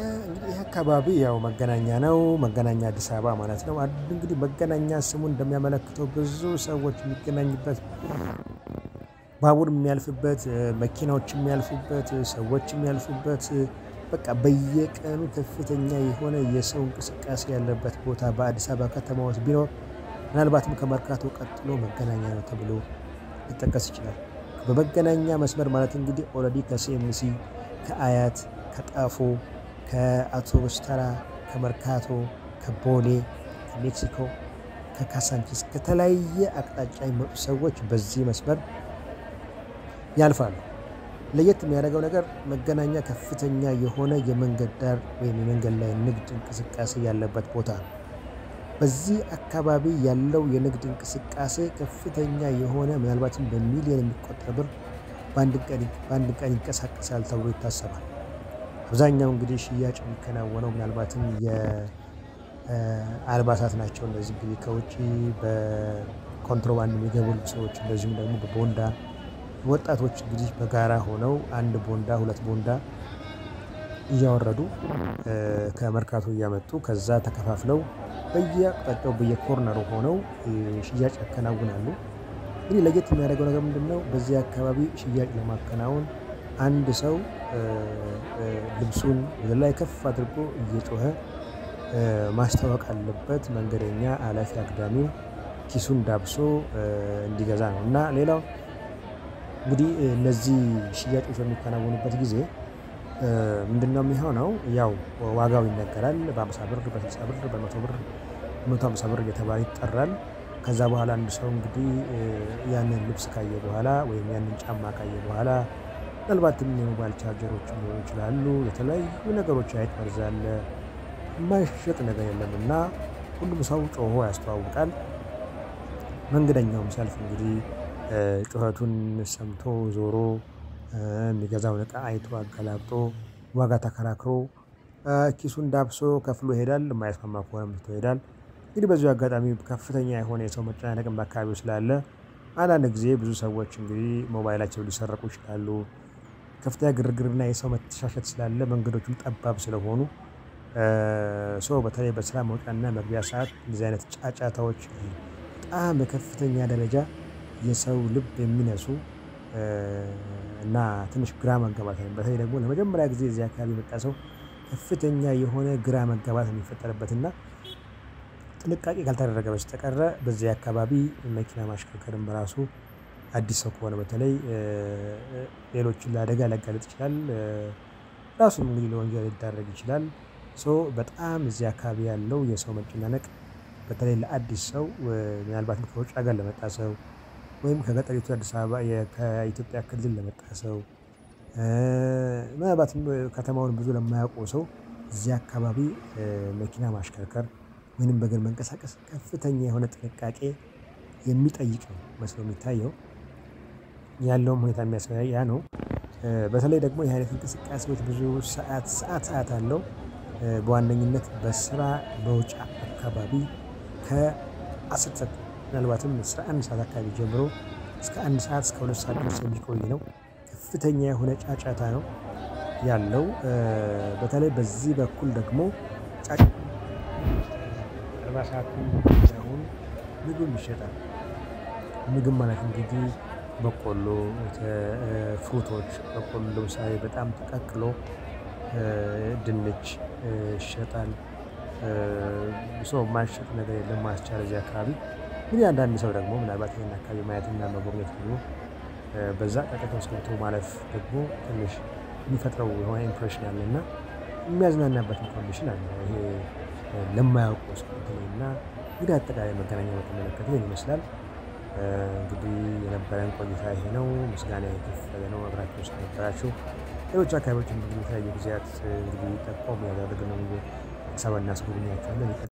እንግዲህ ይህ አካባቢ ያው መገናኛ ነው መገናኛ አዲስ አበባ ማለት ነው። እንግዲህ መገናኛ ስሙ እንደሚያመለክተው ብዙ ሰዎች የሚገናኙበት ባቡር የሚያልፍበት መኪናዎች የሚያልፉበት ሰዎች የሚያልፉበት በቃ በየቀኑ ከፍተኛ የሆነ የሰው እንቅስቃሴ ያለበት ቦታ በአዲስ አበባ ከተማ ውስጥ ቢኖር ምናልባትም ከመርካቶ ቀጥሎ መገናኛ ነው ተብሎ ሊጠቀስ ይችላል። በመገናኛ መስመር ማለት እንግዲህ ኦልሬዲ ከሲኤምሲ ከአያት ከጣፎ ከአውቶቡስ ተራ ከመርካቶ ከቦሌ ከሜክሲኮ ከካሳንቺስ ከተለያየ አቅጣጫ የሚመጡ ሰዎች በዚህ መስመር ያልፋሉ። ለየት የሚያደርገው ነገር መገናኛ ከፍተኛ የሆነ የመንገድ ዳር ወይም የመንገድ ላይ ንግድ እንቅስቃሴ ያለበት ቦታ ነው። በዚህ አካባቢ ያለው የንግድ እንቅስቃሴ ከፍተኛ የሆነ ምናልባትም በሚሊዮን የሚቆጠር ብር በአንድ ቀን ይንቀሳቀሳል ተብሎ ይታሰባል። አብዛኛው እንግዲህ ሽያጭ የሚከናወነው ምናልባትም የአልባሳት ናቸው እነዚህ እንግዲህ ከውጪ በኮንትሮባንድ የሚገቡ ልብሶች እንደዚሁም ደግሞ በቦንዳ ወጣቶች እንግዲህ በጋራ ሆነው አንድ ቦንዳ ሁለት ቦንዳ እያወረዱ ከመርካቶ እያመጡ ከዛ ተከፋፍለው በየአቅጣጫው በየኮርነሩ ሆነው ሽያጭ ያከናውናሉ። እንግዲህ ለየት የሚያደርገው ነገር ምንድነው? በዚህ አካባቢ ሽያጭ ለማከናወን አንድ ሰው ልብሱን ወደ ላይ ከፍ አድርጎ እየጮኸ ማስታወቅ አለበት መንገደኛ አላፊ አግዳሚው ኪሱን ዳብሶ እንዲገዛ ነው። እና ሌላው እንግዲህ እነዚህ ሽያጮች በሚከናወኑበት ጊዜ ምንድነው የሚሆነው? ያው ዋጋው ይነገራል በሃምሳ ብር በስልሳ ብር በመቶ ብር በመቶ ሃምሳ ብር እየተባለ ይጠራል። ከዛ በኋላ አንድ ሰው እንግዲህ ያንን ልብስ ካየ በኋላ ወይም ያንን ጫማ ካየ በኋላ ምናልባትም የሞባይል ቻርጀሮች ሊሆኑ ይችላሉ የተለያዩ ነገሮች አይጥ መርዝ አለ የማይሸጥ ነገር የለም እና ሁሉም ሰው ጮሆ ያስተዋውቃል። መንገደኛውም ሲያልፍ እንግዲህ ጩኸቱን ሰምቶ ዞሮ የሚገዛውን እቃ አይቶ አገላብጦ ዋጋ ተከራክሮ ኪሱን ዳብሶ ከፍሎ ይሄዳል የማይስማማ ከሆነም ትቶ ይሄዳል። እንግዲህ በዚሁ አጋጣሚ ከፍተኛ የሆነ የሰው መጨናነቅም በአካባቢው ስላለ አንዳንድ ጊዜ ብዙ ሰዎች እንግዲህ ሞባይላቸውን ሊሰረቁ ይችላሉ። ከፍተኛ ግርግርና የሰው መተሻሸት ስላለ መንገዶቹም ጠባብ ስለሆኑ ሶ በተለይ በስራ መውጫና መግቢያ ሰዓት እንደዚህ አይነት ጫጫታዎች በጣም በከፍተኛ ደረጃ የሰው ልብ የሚነሱ እና ትንሽ ግራ መጋባት ነው። በተለይ ደግሞ ለመጀመሪያ ጊዜ እዚህ አካባቢ የመጣ ሰው ከፍተኛ የሆነ ግራ መጋባት የሚፈጠርበት እና ጥንቃቄ ካልተደረገ በስተቀረ በዚህ አካባቢ መኪና ማሽከርከርም በራሱ አዲስ ሰው ከሆነ በተለይ ሌሎችን ለአደጋ ሊያጋልጥ ይችላል። ራሱም እንግዲህ ለወንጀል ሊዳረግ ይችላል። ሶ በጣም እዚህ አካባቢ ያለው የሰው መጨናነቅ በተለይ ለአዲስ ሰው ምናልባትም ከውጭ ሀገር ለመጣ ሰው ወይም ከገጠሪቱ አዲስ አበባ ከኢትዮጵያ ክልል ለመጣ ሰው ምናልባትም ከተማውን ብዙ ለማያውቀው ሰው እዚህ አካባቢ መኪና ማሽከርከር ወይንም በእግር መንቀሳቀስ ከፍተኛ የሆነ ጥንቃቄ የሚጠይቅ ነው መስሎ የሚታየው ያለውም ሁኔታ የሚያሳየው ያ ነው። በተለይ ደግሞ ይሄ አይነት እንቅስቃሴዎች ብዙ ሰዓት ሰዓት ሰዓት አለው። በዋነኝነት በስራ መውጫ አካባቢ ከአስር ሰዓት ምናልባትም አስራ አንድ ሰዓት አካባቢ ጀምሮ እስከ አንድ ሰዓት እስከ ሁለት ሰዓት ድረስ የሚቆይ ነው። ከፍተኛ የሆነ ጫጫታ ነው ያለው በተለይ በዚህ በኩል ደግሞ ጫጫታ አልባሳትም አሁን ምግብም ይሸጣል። ምግብ ማለት እንግዲህ በቆሎ ፍሩቶች በቆሎ ለምሳሌ በጣም ተቀቅሎ ድንች ይሸጣል። ሶ የማይሸጥ ነገር የለም። ማስቻል እዚህ አካባቢ እንግዲህ አንዳንድ ሰው ደግሞ ምናልባት ይሄን አካባቢ ማየትና መጎብኘት ደግሞ በዛ ጫጫታ ውስጥ ገብቶ ማለፍ ደግሞ ትንሽ የሚፈጥረው የሆነ ኢምፕሬሽን አለ እና የሚያዝናናበትም ኮንዲሽን አለ። ይሄ ለማያውቀው ሰው በተለይ እና እንግዲህ አጠቃላይ መገናኛ በተመለከተ ይሄን ይመስላል። እንግዲህ የነበረን ቆይታ ይሄ ነው ምስጋና ከፍ ያለ ነው። አብራችሁን ስለነበራችሁ ሌሎች አካባቢዎችን እንግዲህ የተለያዩ ጊዜያት እንግዲህ ጠቆም ያደረግነው አዲስ አበባ እናስጎበኛችኋለን